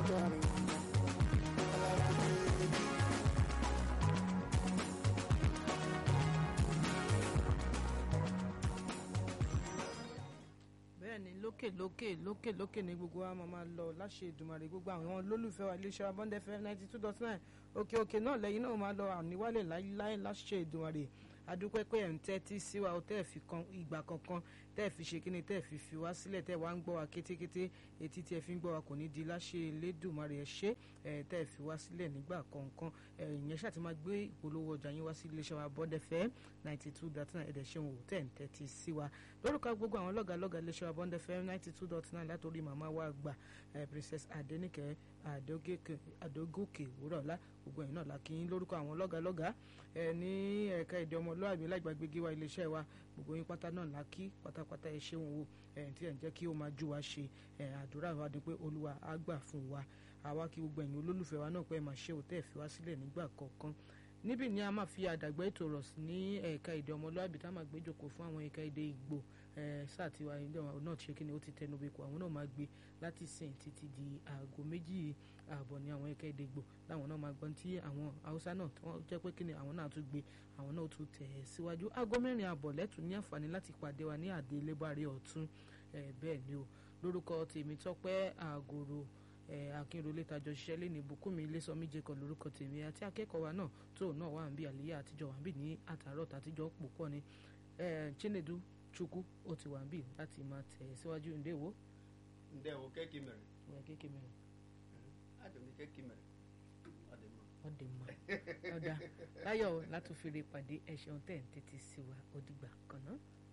kẹrin bẹ́ẹ̀ni lókè lókè lókè lókè ní gbogbo wa máa máa lọ láṣẹ Èdùmàrè gbogbo àwọn olólùfẹ́ wa iléeṣẹ́ abọ́ndẹ́ fm ninety two dot nine òkè òkè náà lẹ́yìn náà máa lọ àníwálẹ̀ láíláí láṣẹ Èdùmàrè adúpẹ́ pé ẹ̀ ń tẹ́tí sí wa ó tẹ́ ẹ̀ fi kan ìgbà kankan tẹ́ ẹ̀ fi ṣe kíni tẹ́ ẹ̀ fi fi wá sílẹ̀ tẹ́ ẹ̀ wá ń gbọ́ wa kétékété etí tí ẹ fi ń gbọ́ wa kò ní di láṣẹ Elédùmarè ẹ̀ ṣe ẹ̀ tẹ́ ẹ̀ fi wá sílẹ̀ nígbà kankan ẹ̀ ìyẹn ṣáà ti máa gbé ìpolówó ọjà yín wá sí iléeṣẹ́ wa bọ́dẹ̀ fẹ́ ninety two dot nine ẹ̀dẹ̀ ṣeun ò tẹ́ ẹ̀ ń tẹ́tí sí wa lórúkọ gbogbo àwọn lọ́gàlọ́gà iléeṣẹ́ wa bọ́dẹ̀ fẹ́ ninety two dot nine látòrí màmá wa gbà princess Adenike Adógòkè wúrọ̀lá gbogbo ẹ̀yin náà la kí yín lórúkọ àwọn lọ́gàlọ́gà ẹ̀ ní ẹ̀ka èdè ọmọlúwàbí lágbàgbégi wa iléeṣẹ́ wa gbogbo yín pátá náà la kí pátápátá ẹ ṣeun o ẹ̀ tí ẹ̀ ń jẹ́ kí ó máa jú wa ṣe ẹ̀ àdúrà wa ni pé olúwa á gbà fún wa àwa kí gbogbo ẹ̀yin olólùfẹ́ wa náà pé ẹ máa ṣe òtẹ́ fi wá sílẹ̀ nígbà kọ̀ọ̀kan níbí ni a máa fi àdàgbà ètò rọ̀ sí ní ẹ̀ka èdè ọmọlúwàbí tá a máa gbé jókòó fún àwọn ẹ̀ka èdè ìgbò sáà tí wa ilé náà ṣe kíni ó ti tẹnu bẹ́ẹ̀ kó àwọn náà máa gbé láti sìn títí di aago méjì ààbọ̀ ní àwọn ẹ̀ka èdè ìgbò láwọn náà máa gbọ́n tí àwọn haúsá náà tí wọ́n jẹ́ pé kíni àwọn náà tún gbé àwọn náà tún tẹ̀ ẹ́ síwájú aago mẹ́rin ààbọ̀ lẹ́tùn ní àǹfààní láti pàdé wa ní àdé lébàárẹ̀ ọ̀tún bẹ́ẹ̀ ni o lórúkọ tèmi tọ́pẹ́ àgòrò akínrolé tajọ ṣiṣẹ́ lé ní bùkúnmi ilésanmi jẹ́kọ̀ lórúkọ tèmi àti akẹ́kọ̀ọ́ wa náà tó náà wà ń bí àlíyá àtijọ́ wà ń bí ní àtàrọ̀ tàtijọ́ pò pọ̀ ni chinedu chukwu ó ti wà ń bí láti máa tẹ̀ síwájú ǹdẹ́wò. ǹdẹ́wò kẹ́kì mẹ́rin. ìwà kéèké mẹ́rin. àdùnní kẹ́kì mẹ́rin. ọdẹ mọ ọdà láyọ̀ látòfin lè pàdé ẹ̀ṣẹ̀ ọ̀tẹ̀ ń tètè sí wa ó dìgbà kan náà.